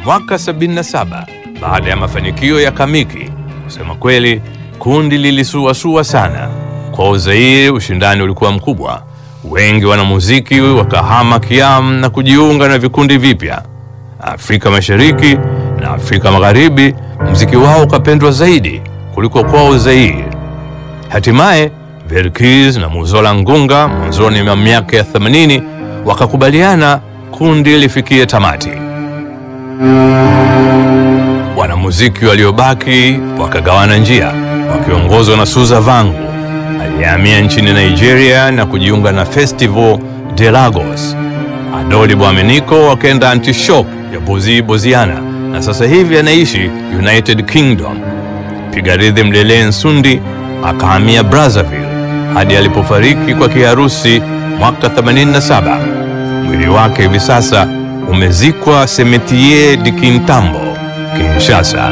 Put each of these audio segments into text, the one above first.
mwaka 77 baada ya mafanikio ya Kamiki. Kusema kweli, kundi lilisuasua sana. Kwa Zaire ushindani ulikuwa mkubwa, wengi wanamuziki wakahama Kiam na kujiunga na vikundi vipya. Afrika Mashariki na Afrika Magharibi, mziki wao ukapendwa zaidi kuliko kwao Zaire. Hatimaye Verkis na Muzola Ngunga mwanzoni mwa miaka ya 80 wakakubaliana kundi lifikie tamati. Wanamuziki waliobaki wakagawana njia, wakiongozwa na Suza Vangu aliyehamia nchini Nigeria na kujiunga na Festival de Lagos. Adoli Bwameniko akaenda Antishock ya Bozi Boziana na sasa hivi anaishi United Kingdom. Piga rhythm Lele Nsundi akahamia Brazzaville hadi alipofariki kwa kiharusi mwaka 87. Mwili wake hivi sasa umezikwa Cimetière de Kintambo, Kinshasa.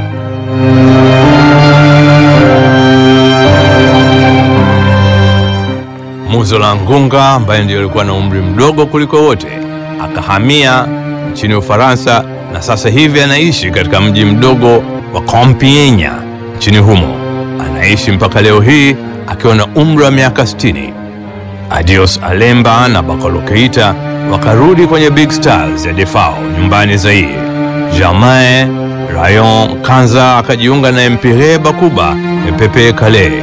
Muzola Ngunga ambaye ndiyo alikuwa na umri mdogo kuliko wote akahamia nchini Ufaransa na sasa hivi anaishi katika mji mdogo wa Compiègne nchini humo. Anaishi mpaka leo hii akiwa na umri wa miaka 60. Adios Alemba na Bakolo Keita wakarudi kwenye Big Stars ya Defao nyumbani Zaire. Germain Rayon Kanza akajiunga na Empire Bakuba ya Pepe Kale.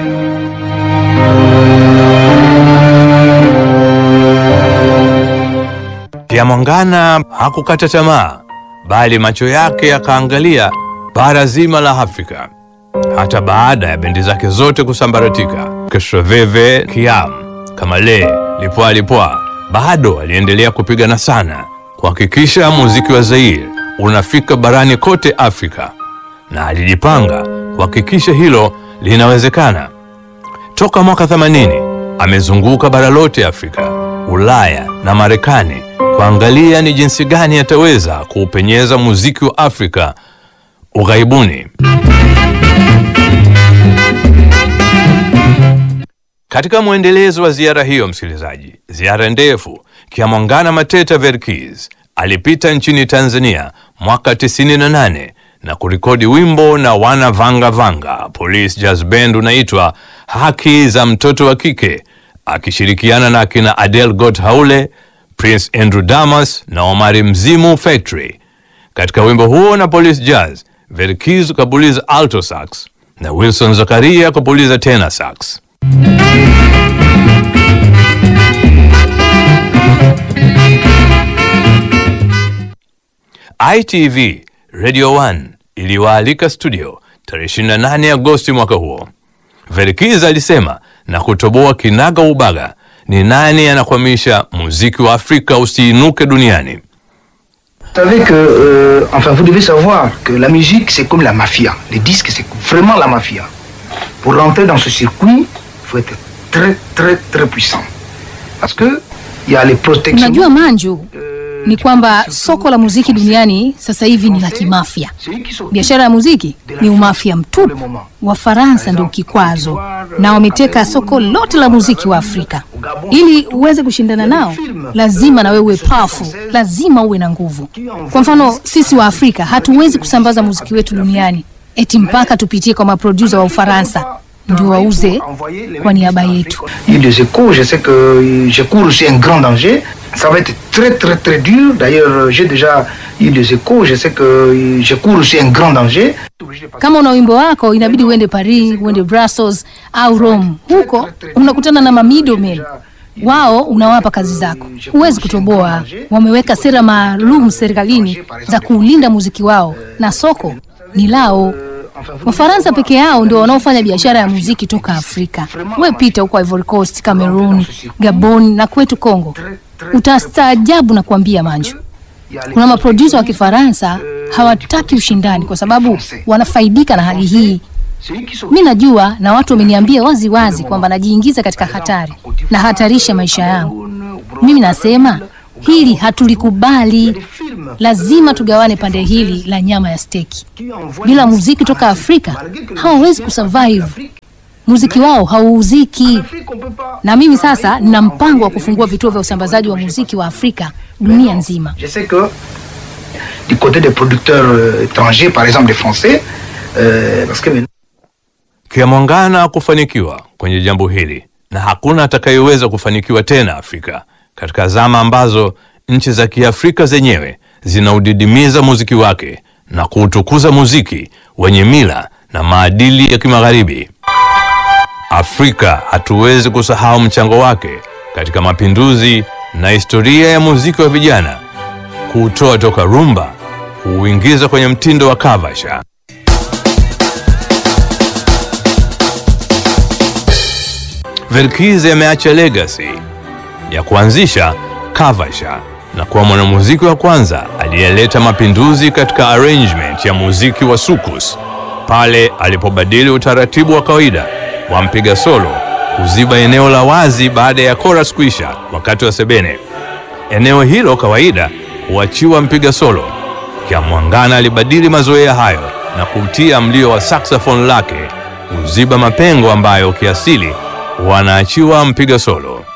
Pia Mwangana hakukata tamaa, bali macho yake yakaangalia bara zima la Afrika hata baada ya bendi zake zote kusambaratika. Keshroveve, Kiam, Kamale, Lipwa Lipwa bado aliendelea kupigana sana kuhakikisha muziki wa Zaire unafika barani kote Afrika, na alijipanga kuhakikisha hilo linawezekana. Toka mwaka 80 amezunguka bara lote Afrika, Ulaya na Marekani kuangalia ni jinsi gani ataweza kuupenyeza muziki wa Afrika ughaibuni. Katika mwendelezo wa ziara hiyo, msikilizaji, ziara ndefu, Kiamwangana Mateta Verkis alipita nchini Tanzania mwaka 98 na kurekodi wimbo na wana Vanga Vanga Police Jazz Band unaitwa Haki za Mtoto wa Kike, akishirikiana na akina Adele Got Haule, Prince Andrew Damas na Omari Mzimu Factory. Katika wimbo huo na Police Jazz, Verkis kapuliza alto sax na Wilson Zakaria kapuliza tenor sax. ITV Radio 1 iliwaalika studio tarehe 28 Agosti mwaka huo. Verkis alisema na kutoboa kinaga ubaga ni nani anakwamisha muziki wa Afrika usiinuke duniani. Vous savez que, euh, enfin, vous devez savoir que la musique, c'est comme la mafia. Les disques, c'est vraiment la mafia. Pour rentrer dans ce circuit, il faut être très, très, très puissant. Parce que il y a les protections. Unajua Manju, euh, ni kwamba surtout soko la muziki duniani sasa hivi ni la kimafia. celui qui s'occupe Biashara ya muziki ni umafia mtupu. Wafaransa ndio kikwazo, na wameteka soko lote la muziki wa Afrika. Ili uweze kushindana nao, lazima na wewe uwe powerful, lazima uwe na nguvu. Kwa mfano, sisi wa Afrika hatuwezi kusambaza muziki wetu duniani eti mpaka tupitie kwa maproducer wa Ufaransa ndio wauze kwa niaba yetu. Il y a des échos, je sais que euh, je cours aussi un grand danger. Ça va être très très très dur. D'ailleurs, euh, j'ai déjà eu des échos, je sais que euh, je cours aussi un grand danger. Kama una wimbo wako inabidi uende Paris, uende Brussels au Rome. Huko unakutana na mamiddlemen wao, unawapa kazi zako, huwezi kutoboa. Wameweka sera maalum serikalini za kuulinda muziki wao, na soko ni lao. Wafaransa peke yao ndio wanaofanya biashara ya muziki toka Afrika. We pita huko Ivory Coast, Cameroon, Gabon na kwetu Congo, utastaajabu na kuambia Manju. Kuna maproducer wa Kifaransa hawataki ushindani kwa sababu wanafaidika na hali hii. Mi najua na watu wameniambia wazi wazi kwamba najiingiza katika hatari na hatarisha maisha yangu. Mimi nasema hili hatulikubali, lazima tugawane pande hili la nyama ya steki. Bila muziki toka Afrika hawawezi kusurvive, muziki wao hauuziki. Na mimi sasa nina mpango wa kufungua vituo vya usambazaji wa muziki wa Afrika dunia nzima. Je sais que du côté des producteurs euh, étrangers, par exemple des Français, euh, parce que maintenant, Kiamwangana kufanikiwa kwenye jambo hili na hakuna atakayeweza kufanikiwa tena Afrika katika zama ambazo nchi za Kiafrika zenyewe zinaudidimiza muziki wake na kuutukuza muziki wenye mila na maadili ya kimagharibi. Afrika hatuwezi kusahau mchango wake katika mapinduzi na historia ya muziki wa vijana, kuutoa toka rumba kuuingiza kwenye mtindo wa kavasha. Verkize ameacha legacy ya kuanzisha kavasha na kuwa mwanamuziki wa kwanza aliyeleta mapinduzi katika arrangement ya muziki wa sukus pale alipobadili utaratibu wa kawaida wa mpiga solo kuziba eneo la wazi baada ya chorus kuisha wakati wa sebene. Eneo hilo kawaida huachiwa mpiga solo. Kiamwangana alibadili mazoea hayo na kutia mlio wa saxophone lake kuziba mapengo ambayo kiasili wanaachiwa mpiga solo.